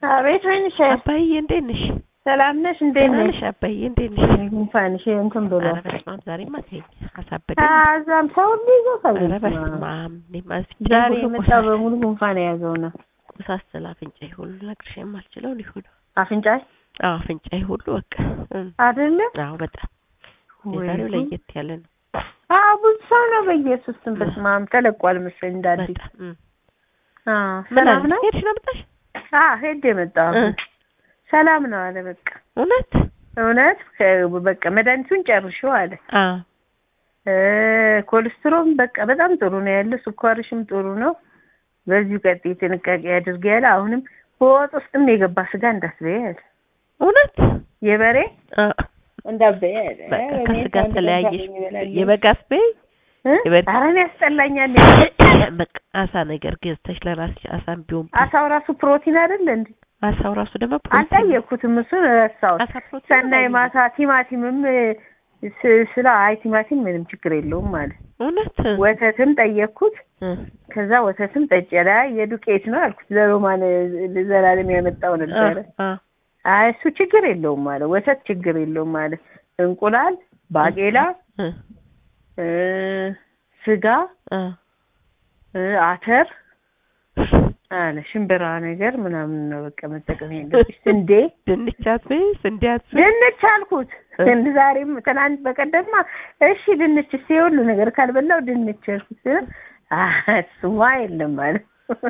አቤት ወይንሽ አባዬ እንዴት ነሽ? ሰላም ነሽ? እንዴት ደህና ነሽ? ነሽ አባዬ እንዴት ነሽ? ጉንፋንሽ እንትን ብሎ ኧረ በስመ አብ ዛሬማ ተይኝ አሳበደኝ። እዛም ሰው ሁሉ ይዞታል። ኧረ በስመ አብ እኔማ አፍንጫዬ ዛሬ ሁሉ የመጣ ቆሳሰለ። በሙሉ ጉንፋን የያዘው ነው። ቆሳሰለ አፍንጫዬ ሁሉ ልነግርሽ የማልችለው ሊሆን አፍንጫሽ አዎ አፍንጫዬ ሁሉ በቃ እም፣ አይደለ? አዎ በጣም ወይ የዛሬው ጉድ። ለየት ያለ ነው አዎ ብዙ ሰው ነው በኢየሱስ ስም በስመ አብ ተለቋል መሰለኝ እንደ አዲስ። በጣም እም። አዎ ምን ሰላም አለ ነው? ሄድሽ ነው መጣሽ? አዎ ሄድ የመጣው እ፣ ሰላም ነው አለ። በቃ እውነት እውነት ከ- በቃ መድኃኒቱን ጨርሽው አለ። አዎ እ፣ ኮሌስትሮም በቃ በጣም ጥሩ ነው ያለ፣ ስኳርሽም ጥሩ ነው። በዚሁ ቀጥይ፣ ጥንቃቄ አድርጊ ያለ። አሁንም በወጥ ውስጥም የገባ ስጋ እንዳትበይ ያለ። እውነት የበሬ አ፣ እንዳትበይ ያለ። በቃ እኔ ከስጋ ከአንድ ቀን ተለያየሽ ሳገኝ እበላለሁ። የበጋስ በይ እ? የበሬ- ኧረ እኔ ያስጠላኛል። በቃ አሳ ነገር ገዝተሽ ለራስሽ አሳም ቢሆን አሳው ራሱ ፕሮቲን አይደለ እንዴ? አሳው ራሱ ደግሞ ፕሮቲን አልጠየቅኩትም፣ እሱን ረሳሁት። አሳ ፕሮቲን ሰናይ ነው። ማታ ቲማቲምም ስ- ስለ አይ ቲማቲም ምንም ችግር የለውም ማለት እውነት ወተትም ጠየቅኩት። እ፣ ከዛ ወተትም ጠጭ ላ የዱቄት ነው አልኩት። ለሮማን ዘላለም ያመጣው ነበረ። አ፣ አ፣ አይ እሱ ችግር የለውም ማለት ወተት ችግር የለውም ማለት እንቁላል፣ ባቄላ፣ እ፣ እ፣ ስጋ፣ አ፣ እ፣ አተር አለ ሽምብራ ነገር ምናምን ነው በቃ መጠቀም ያለብሽ። ስንዴ ድንች አትበይ ስንዴ አትበይ ድንች አልኩት። እ? እንድ ዛሬም ትናንት በቀደማ እሺ ድንች እስኪ የሁሉ ነገር ካልበላው ድንች አልኩት። ስለ አህ እሱማ የለም ማለት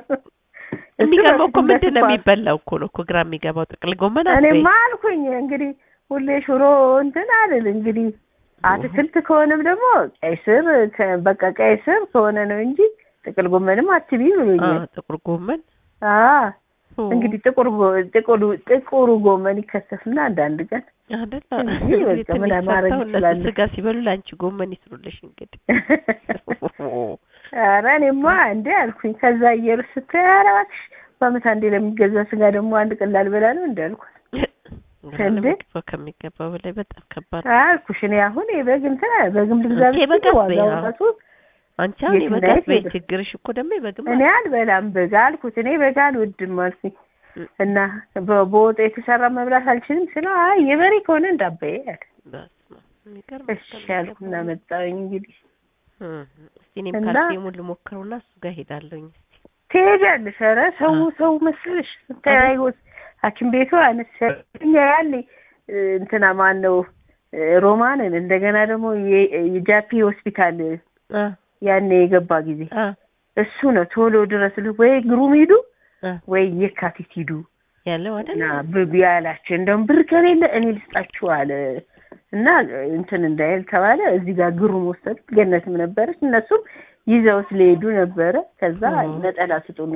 የሚገርመው እኮ እሱ ምንድን ነው በስኳር የሚበላው እኮ ነው እኮ ግራ የሚገባው ጥቅል ጎመን አትበይ እኔማ አልኩኝ እንግዲህ ሁሌ ሽሮ እንትን አልል እንግዲህ አትክልት ከሆነም ደግሞ ቀይ ስር ከ- በቃ ቀይ ስር ከሆነ ነው እንጂ ጥቅል ጎመንም አትቢ አ፣ ብሎኛል። ጥቁር ጎመን አ ኦ፣ እንግዲህ ጥቁር ጎ- ጥቁሩ ጥቁሩ ጎመን ይከሰፍና አንዳንድ ቀን አይደል እንግዲህ በቃ ትንሽ ምን ማድረግ ሰርተው እነሱ እችላለሁ። ስጋ ሲበሉ ለአንቺ ጎመን ይስሩልሽ እንግዲህ ኧረ እኔማ እንዴ አልኩኝ። ከዛ አየሩ ስታይ ኧረ እባክሽ በዓመት አንዴ ለሚገዛ ስጋ ደግሞ አንድ ቀን ላልበላ ነው እንደ አልኳት እንዴ? ለምግብ ከሚገባው በላይ በጣም ከባድ ነው። አልኩሽ። እኔ አሁን የበግ እንትን በግም ልግዛ ኦኬ፣ ብትይ በግ አትበይ፣ ዋጋው አዎ። ራሱ አንቺ አሁን የትና የበጋት የት በይ ሄደ? ችግርሽ እኮ ደግሞ የበግም እኔ አልበላም በግ አልኩት። እኔ በግ አልወድም አልኩኝ እ- እና በ- በወጥ የተሰራ መብላት አልችልም ስለው አይ የበሬ ከሆነ እንዳበየ አለ። በስመ አብ፣ የሚገርም እሺ ያልኩና መጣሁኝ እንግዲህ እ፣ እስቲ እኔም እና- ካልሲየሙን ልሞክረውና እሱ ጋር ሄዳለሁኝ። ትሄጃለሽ። ኧረ ሰው አ። ሰው መስልሽ ተያይወስ ሐኪም ቤቱ አነሳኛ ያለ እንትና ማን ነው ሮማንን እንደገና ደግሞ የ- የጃፒ ሆስፒታል አ ያኔ የገባ ጊዜ አ እሱ ነው ቶሎ ድረስ ወይ ግሩም ሂዱ አ ወይ የካቲት ሂዱ ያለው አይደል? እና ብብ ያላቸው እንደውም ብር ከሌለ እኔ ልስጣችሁ አለ እና እንትን እንዳይል ተባለ። እዚህ ጋር ግሩም ወሰዱት። ገነትም ነበረች። እነሱም ይዘውት ሊሄዱ ነበረ። ከዛ ኦ። ነጠላ ስጡን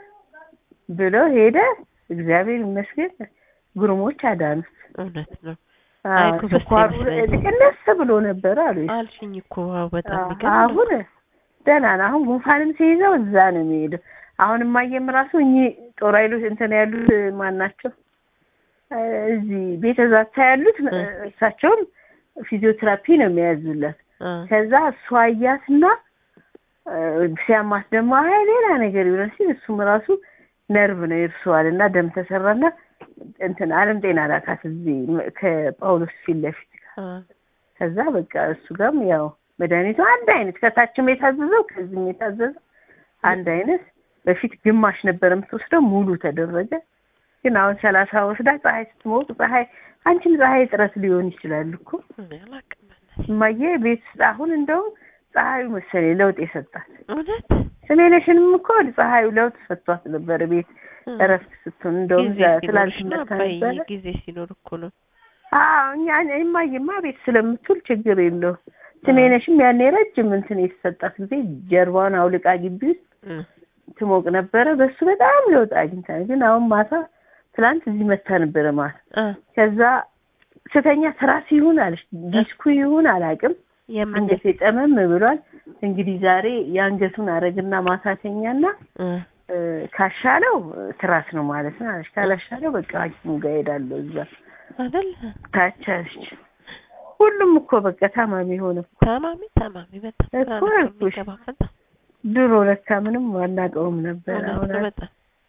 ብለው ሄደ። እግዚአብሔር ይመስገን ግሩሞች አዳኑት። እውነት ነው አዎ፣ አይ እኮ በስተ ስኳሩ ይመስለኛል። ቅነስ ብሎ ነበረ አሉ። አልሽኝ እኮ ዋው፣ በጣም አዎ፣ የሚገርም ነው። አሁን ደህና ነው። አሁን ጉንፋንም ሲይዘው እዛ ነው የሚሄደው። አሁን እማየም ራሱ እኚህ ጦር ኃይሎች እንትን ያሉት ማን ናቸው? እ፣ እዚህ ቤተ ዛታ ያሉት እ። እሳቸውም ፊዚዮቴራፒ ነው የሚያዙላት። አ ከዛ እሷ አያትና እ፣ ሲያማት ደግሞ አይ ሌላ ነገር ይሆናል ሲል እሱም ራሱ ነርቭ ነው ይርሰዋል እና ደም ተሰራና እንትን አለም ጤና ላካት እዚህ ም- ከጳውሎስ ፊት ለፊት አ ከዛ በቃ እሱ ጋርም ያው መድኃኒቱ አንድ አይነት ከታችም የታዘዘው ከዚህም የታዘዘው አንድ አይነት። በፊት ግማሽ ነበር የምትወስደው ሙሉ ተደረገ። ግን አሁን ሰላሳ ወስዳ ፀሐይ ስትሞቅ ፀሐይ አንቺም ፀሐይ እጥረት ሊሆን ይችላል እኮ እኔ አላውቅም በእናትሽ። እማዬ ቤት ውስጥ አሁን እንደውም ፀሐዩ መሰለኝ ለውጥ የሰጣት እውነት ስሜነሽንም እኮ ፀሐዩ ለውጥ ሰጥቷት ነበር ቤት እ፣ እረፍት ስትሆን እንደውም ጊዜ እዛ ሲኖርሽ ትላንት ነው መታ አባዬ፣ ነበረ ጊዜ ሲኖር እኮ ነው። አዎ እኛ እማዬማ ቤት ስለምትውል ችግር የለውም። ስሜነሽም ያኔ ረጅም እንትን የተሰጣት ጊዜ ጀርባዋን አውልቃ ግቢ ውስጥ እ፣ ትሞቅ ነበረ። በሱ በጣም ለውጥ አግኝታ ግን አሁን ማታ ትላንት እዚህ መታ ነበረ ማታ። አ ከዛ ስተኛ ትራስ ይሁን አለች ዲስኩ ይሁን አላውቅም፣ የምን አንገቴ ጠመም ብሏል። እንግዲህ ዛሬ የአንገቱን አረግና ማታተኛና እ፣ እ፣ ካሻለው ትራስ ነው ማለት ነው አለች። ካላሻለው በቃ ሐኪሙ ጋር ሄዳለሁ እዛ አይደል? ታች አለች። ሁሉም እኮ በቃ ታማሚ ሆነ። ታማሚ ታማሚ በጣም ግራ እኮ ነው አልኩሽ። የሚገባው በጣም ድሮ ለካ ምንም አናውቀውም ነበር። እውነት አሁን ነው በጣም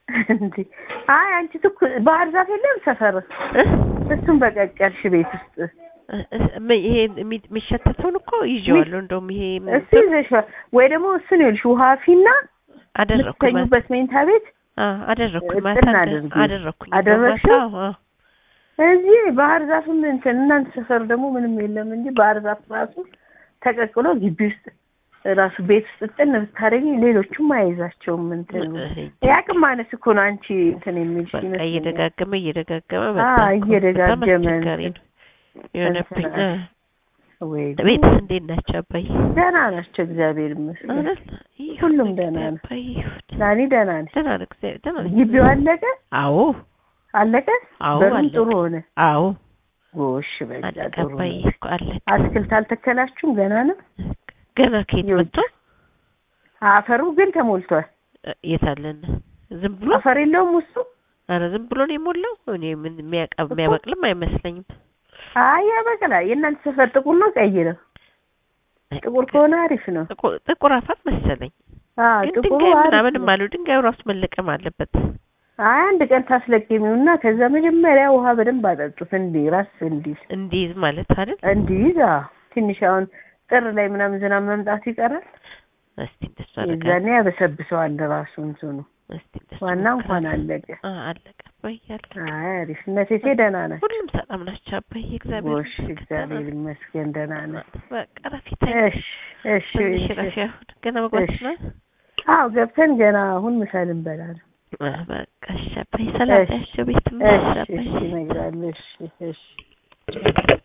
እንዴ አይ አንቺ ትኩ ባህር ዛፍ የለም ሰፈር እ? እሱን በቀቀልሽ ቤት ውስጥ እ- እ- ም- ይሄ የሚ- የሚሸተተውን እኮ ይዤዋለሁ። እንደውም ይሄ ምን- እሱ ይዘሽ ዋ- ወይ ደግሞ እሱን ይኸውልሽ ውሃ ፊና አደረኩ ማ- የምትተኙበት መኝታ ቤት አ አደረኩ እጥና ማታ እንደ- አድርጊ። አደረኩኝ አደረግሽው? ማታ፣ አዎ። እዚህ ባህር ዛፍም እንትን እናንተ ሰፈር ደግሞ ምንም የለም እንጂ ባህር ዛፍ ራሱ ተቀቅሎ ግቢ ውስጥ ራሱ ቤት ውስጥ ጥን ብታደርጊ ሌሎቹም አይዛቸውም እንትን እ- የአቅም ማነስ እኮ ነው አንቺ እንትን የሚልሽ በቃ ይመስለኛል። እየደጋገመ እየደጋገመ አ መጣ እኮ። እየደጋገመ በጣም አስቸጋሪ እንትን ነው የሆነብኝ። እንትን አ። ወይ ቤትስ እንዴት ናቸው አባዬ? ደህና ናቸው እግዚአብሔር ይመስገን። አይደል? ይሁን ሁሉም እንግዲህ ደህና ነው። አባዬ ይሁን። ናኒ ደህና ነች። ደህና ነው እግዚአብሔር ደህና ነው። ግቢው አለቀ አዎ አለቀ። አዎ በሩም አለቀ። ጥሩ ሆነ። አዎ ጎሽ በቃ አለቀ ጥሩ አባዬ ነው። እኮ አለቀ። አትክልት አልተከላችሁም? ገና ነው። ገና ከየት ይሁን። መጥቶ አፈሩ ግን ተሞልቷል። እ፣ የት አለን? ዝም ብሎ አፈር የለውም ውስጡ። አረ ዝም ብሎ ነው የሞላው። እኔ ምን የሚያቀ- የሚያበቅልም አይመስለኝም። አይ ያበቅላል። የእናንተ ሰፈር ጥቁር ነው ቀይ ነው? ጥቁር ከሆነ አሪፍ ነው። ጥቁር ጥቁር አፋት መሰለኝ። አዎ ግን ጥቁሩ ድንጋይ አሪፍ ምናምንም ነው። አሉ። ድንጋዩ ራሱ መለቀም አለበት። አይ አንድ ቀን ታስለቅሚውና ከዛ መጀመሪያ ውሃ በደንብ አጠጡት እንዲህ ራስ እንዲል እንዲይዝ ማለት አይደል? እንዲይዝ አዎ። ትንሽ አሁን ጥር ላይ ምናምን ዝናብ መምጣቱ ይቀራል። እስቲ እንደሱ አደርጋለሁ። የዛኔ ያበሰብሰዋል ራሱ እንትኑ። እስቲ እንደሱ ዋና እንኳን እሞክራለሁ። አለቀ። አ አለቀ አባዬ አለቀ። አይ አሪፍ እነቴቴ ደህና ናት። ሁሉም ሰላም ናቸው አባዬ። እግዚአብሔር ጎሽ እግዚአብሔር ይመስገን ደህና ናት። በቃ ረፊት እሺ እሺ ትንሽ እሺ። ረፊ አሁን ገና መግባት እሺ። ነው። አዎ ገብተን ገና አሁን ምሳ ልንበላ ነው። አ በቃ እሺ አባዬ ሰላም እሺ። ያቸው ቤት እሺ አባዬ እሺ እነግራለሁ። እሺ እሺ